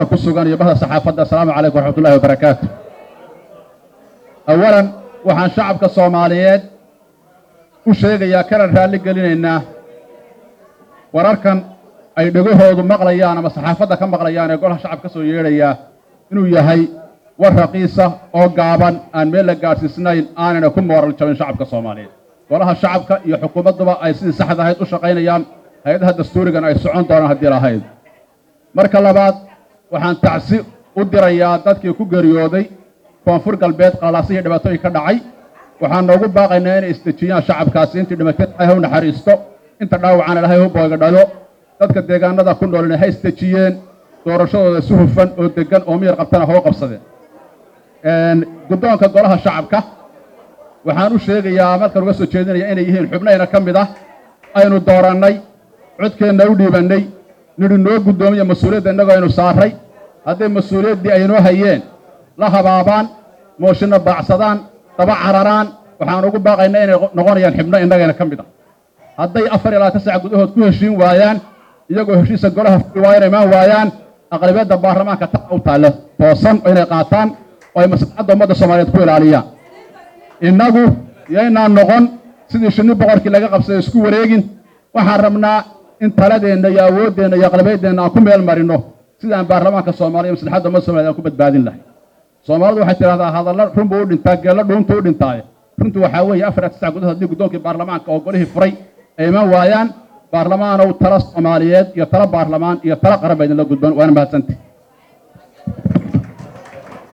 ku sugan iyo bahda saxaafadda assalaamu calaykum waraxmatullahi wabarakaatu awalan waxaan shacabka soomaaliyeed u sheegayaa kana raalli gelinaynaa wararkan ay dhegahoodu maqlayaan ama saxaafadda ka maqlayaan ee golaha shacabka ka soo yeedhayaa inuu yahay war raqiisa oo gaaban aan meel la gaadhsiisnayn aanana ku mooral jabin shacabka soomaaliyeed golaha shacabka iyo xukuumadduba ay sidii saxda ahayd u shaqaynayaan hay-adaha dastuurigan ay socon doonaan haddii lahayd marka labaad waxaan tacsi u dirayaa dadkii ku geeriyooday koonfur galbeed qalaasihii dhibaatooyin ka dhacay waxaan noogu baaqaynaa inay isdejiyaan shacabkaasi intii dhimatay ilaahay u naxariisto inta dhaawacana ilaahay u booga dhalo dadka deegaanada ku noolina ha isdejiyeen doorashadooda si hufan oo deggan oo miyar qabtana hoo qabsadeen guddoonka golaha shacabka waxaan u sheegayaa markaan uga soo jeedinaya inay yihiin xubnayna ka mid ah aynu doorannay codkeenna u dhiibannay nidhi noo guddoomiya mas-uuliyadda innagoo aynu saarray hadday mas-uuliyaddii aynoo hayeen la habaabaan mooshinna baacsadaan daba cararaan waxaan ugu baaqaynaa inay noqonayaan xibno innagayna ka mid ah hadday afar iyo labaatan sac gudahood ku heshiin waayaan iyagoo heshiisa golaha furi waayana imaan waayaan aqlabiyadda baarlamaanka ta u taalle toosan oo inay qaataan oo ay maslaxadda ummadda soomaaliyeed ku ilaaliyaan innagu yaynaan noqon sidii shinni boqorkii laga qabsaday isku wareegin waxaan rabnaa in taladeenna iyo awooddeenna iyo aqlabiyaddeenna aan ku meel marino sidaan baarlamaanka soomaaliya maslaxadda ummadda somaliyed aan ku badbaadin lahay soomaalidu waxay tidhahdaa hadalla run buu u dhintaa geello dhuuntu u dhintaaye runtu waxaa weeye afar iyo tisac gudahood haddii guddoonkii baarlamaanka oo golihii furay ay iman waayaan baarlamaanow tala soomaaliyeed iyo tala baarlamaan iyo tala qaran ba idinla gudban waana mahadsantay